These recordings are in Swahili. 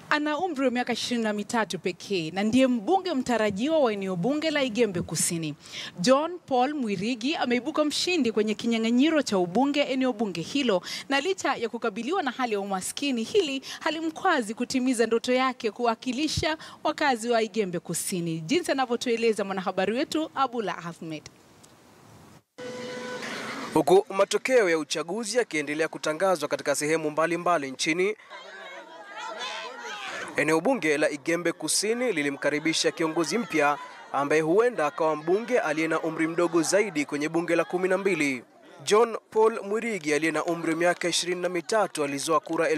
Ana umri wa miaka ishirini na mitatu pekee na ndiye mbunge mtarajiwa wa eneo bunge la Igembe Kusini. John Paul Mwirigi ameibuka mshindi kwenye kinyang'anyiro cha ubunge eneo bunge hilo, na licha ya kukabiliwa na hali ya umaskini, hili halimkwazi kutimiza ndoto yake kuwakilisha wakazi wa Igembe Kusini, jinsi anavyotueleza mwanahabari wetu Abula Ahmed. Huku matokeo ya uchaguzi yakiendelea kutangazwa katika sehemu mbalimbali mbali nchini, eneo bunge la Igembe Kusini lilimkaribisha kiongozi mpya ambaye huenda akawa mbunge aliye na umri mdogo zaidi kwenye bunge la kumi na mbili. John Paul Mwirigi aliye na umri wa miaka ishirini na mitatu alizoa kura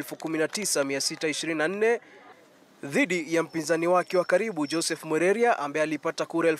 19624 dhidi ya mpinzani wake wa karibu Joseph Mwereria ambaye alipata kura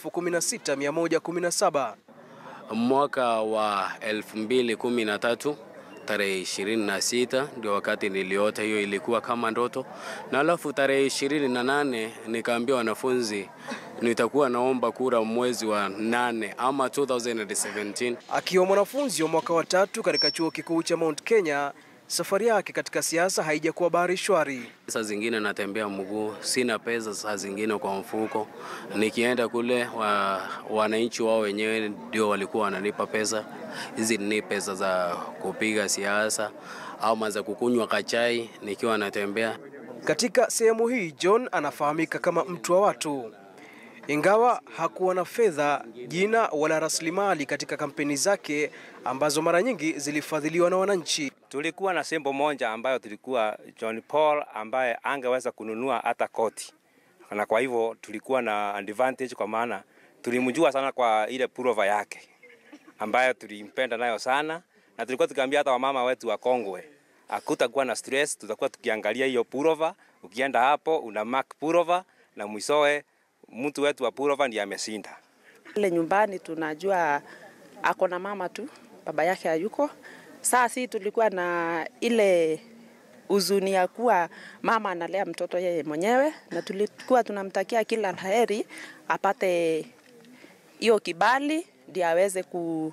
16117. Mwaka wa 2013 tarehe 26 ndio wakati niliota, hiyo ilikuwa kama ndoto, na alafu tarehe 28 nikaambia wanafunzi nitakuwa naomba kura mwezi wa nane ama 2017. Akiwa mwanafunzi wa mwaka wa tatu katika chuo kikuu cha Mount Kenya, safari yake katika siasa haijakuwa bahari shwari. Saa zingine natembea mguu, sina pesa, saa zingine kwa mfuko. Nikienda kule wa, wananchi wao wenyewe ndio walikuwa wananipa pesa. Hizi ni pesa za kupiga siasa ama za kukunywa kachai nikiwa natembea. Katika sehemu hii John anafahamika kama mtu wa watu, ingawa hakuwa na fedha, jina wala rasilimali katika kampeni zake ambazo mara nyingi zilifadhiliwa na wananchi. Tulikuwa na sembo moja ambayo tulikuwa John Paul ambaye angeweza kununua hata koti, na kwa hivyo tulikuwa na advantage, kwa maana tulimjua sana kwa ile purova yake ambayo tulimpenda nayo sana, na tulikuwa tukiambia hata wamama wetu wa Kongwe hakutakuwa na stress, tutakuwa tukiangalia hiyo purova. Ukienda hapo una mark purova na mwisowe mtu wetu wa purova ndiye ameshinda. Ile nyumbani tunajua ako na mama tu, baba yake hayuko. Saa si tulikuwa na ile huzuni ya kuwa mama analea mtoto yeye mwenyewe, na tulikuwa tunamtakia kila laheri apate hiyo kibali ndio aweze ku,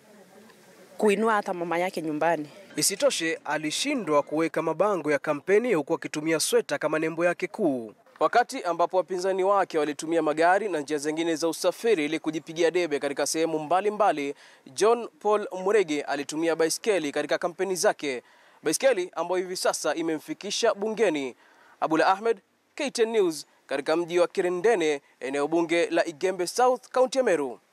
kuinua hata mama yake nyumbani. Isitoshe, alishindwa kuweka mabango ya kampeni huku akitumia sweta kama nembo yake kuu, wakati ambapo wapinzani wake walitumia magari na njia zingine za usafiri ili kujipigia debe katika sehemu mbalimbali. John Paul Murege alitumia baiskeli katika kampeni zake, baiskeli ambayo hivi sasa imemfikisha bungeni. Abula Ahmed, KTN News, katika mji wa Kirendene, eneo bunge la Igembe South, kaunti ya Meru.